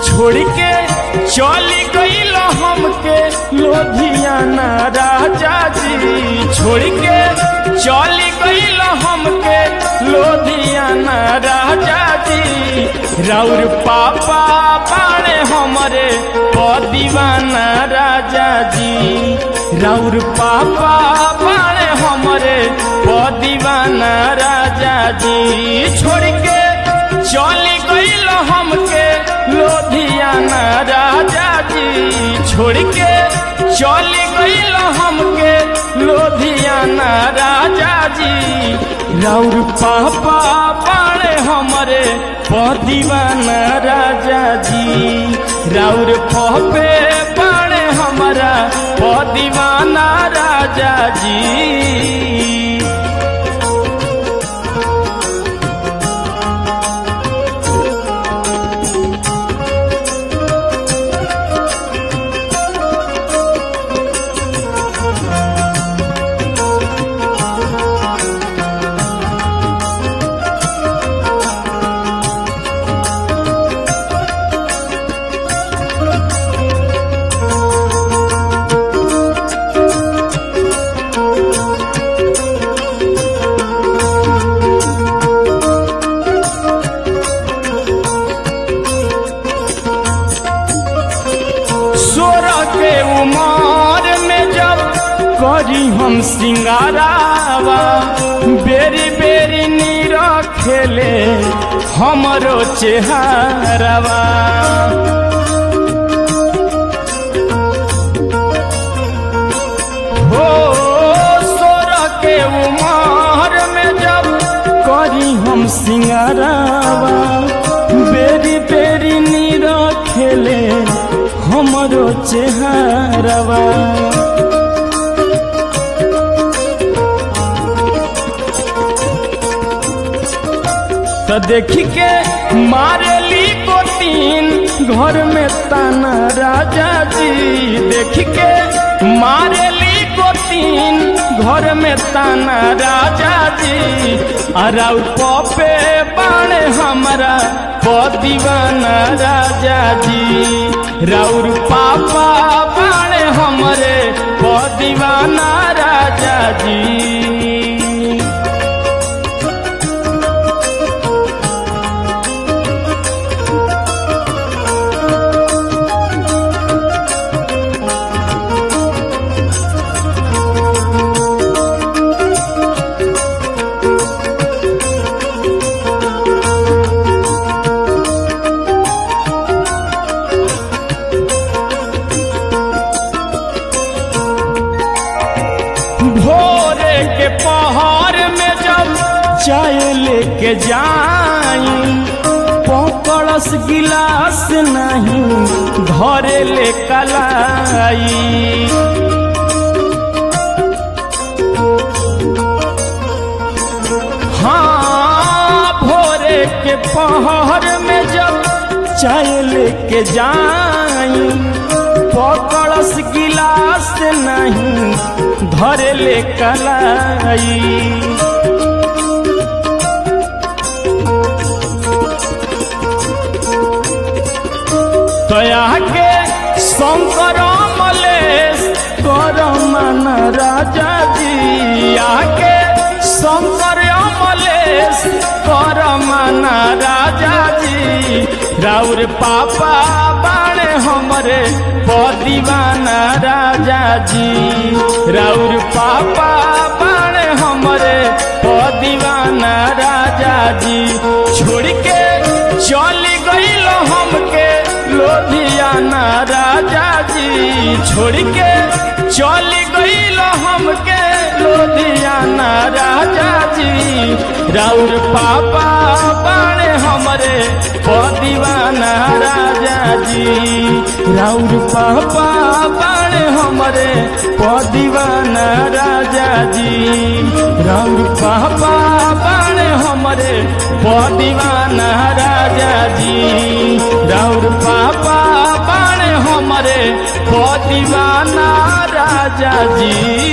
छोड़ के चली गईल हमके लोधियाना राजा जी छोड़ के चली गईल हमके लोधियाना राजा जी राउर पापा बाणे हमरे पदीवाना राजा जी राउर पापा बाणे हमरे पदीवाना राजा जी छोड़ के चली गईल हमके लोधियाना राजा जी छोड़ के चली गईल हमके लोधियाना राजा जी राउर पापा बाणे हमरे पदीवाना राजा जी राउर पपे बाणे हमारा पदीवाना राजा जी सोरह के उमर में जब करी हम सिंगारावा बेरी बेरी नीर खेले हमरो चेहरावा हो सोरह के उमर में जब करी हम सिंगारावा बेरी बेरी नीर खेले हमरो चेहरावा तो देखी के मारेली को तीन घर में ताना राजा जी देख के मारेली को तीन घर में ताना राजा जी अराउ पपे बाणे हमारा पदीवाना राजा जी राउर पापा बाणे हमरे पदीवाना राजा जी भोरे के पहर में जब चाय लेके जाई पकड़स गिलास नहीं घरे ले कलाई हाँ भोरे के पहर में जब चाय लेके जाई पकड़स गिलास नहीं धरे ले कलाई तया के शंकर मलेश कर मन राजा जी आके शंकर मलेश कर मन राजा जी राउर पापा बाणे हमरे पदीवाना राजा जी राउर पापा बाणे हमरे पदीवाना राजा जी छोड़ के चली गईल हमके लोधियाना राजा जी छोड़ के चली गईल हमके लोधियाना राजा जी राउर पापा बाणे हमरे पदीवाना राजा जी राउर पापा बाणे हमरे पदीवाना राजा जी राउर पापा बाणे हमरे पदीवाना राजा जी राउर पापा बाणे हमरे पदीवाना राजा जी